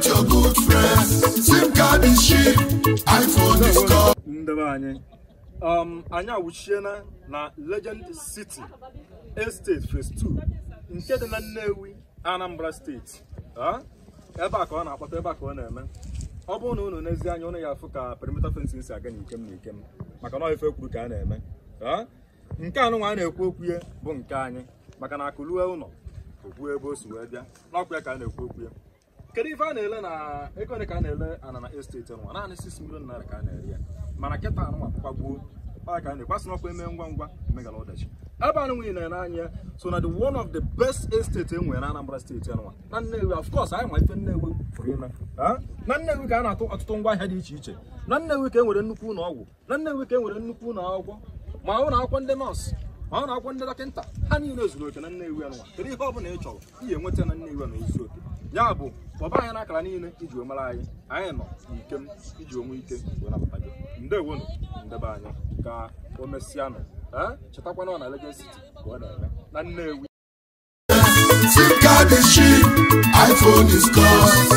Celebrate your good friends. SIM card is cheap. iPhone is cost. ndebe anyị um, anyị awụchiena na legend city estate phase 2 nke dị na nnewi anambra steeti Ah, ebe a ka ọ na-akpọta ebe a ka ọ na-eme ọ bụrụ na unu n'ezi anya unu ya afụ ka perimeter fencing si aga n'ikem na ikem maka na ọ ife kwuru ka a na-eme Ah, nke anụnwa a na-ekwu okwu ya bụ nke anyị maka na akụlue ụlọ okwu ebe o si wee bịa n'ọkwa ya ka a na-ekwu okwu ya kedu ife a na-ele na ego ole ka a na-ele ana na esteti nwa naanị 6 million naira ka a na-ere ya mana kịta anụnwa kwagbuo ọ ka a na-ekwasị n'ọkwa eme ngwa ngwa megala ọdachi ebe anụ nwunye na-ere anya so na the one of the best estate enwere na Anambra steeti anụnwa na Nnewi of course anyị ma ife Nnewi pụrụ ime Ah? na Nnewi ka a na-atụ ọtụtụ ngwa ahịa dị iche iche na Nnewi ka e nwere nnukwu ụlọ ọgwụ na Nnewi ka e nwere nnukwu ụlọ akwụkwọ ma ụlọ akwụkwọ ndị nọọsụ ma ụlọ akwụkwọ ndị dọkịta ha niile zuru oke na Nnewi anụnwa kedu ihe ọ bụla ị chọrọ ihe enweta na Nnewi na ozu oke ya bụ kpọba anyị n'akara niile iji omere anyị anyị nọ n'ikem iji onwe ike wee napụta gị ndewonu ndebe anyị ka o mesịanụ ee chetakwana na Legend City ka ọ na-eme na Nnewi SIM card is cheap. iPhone is cost.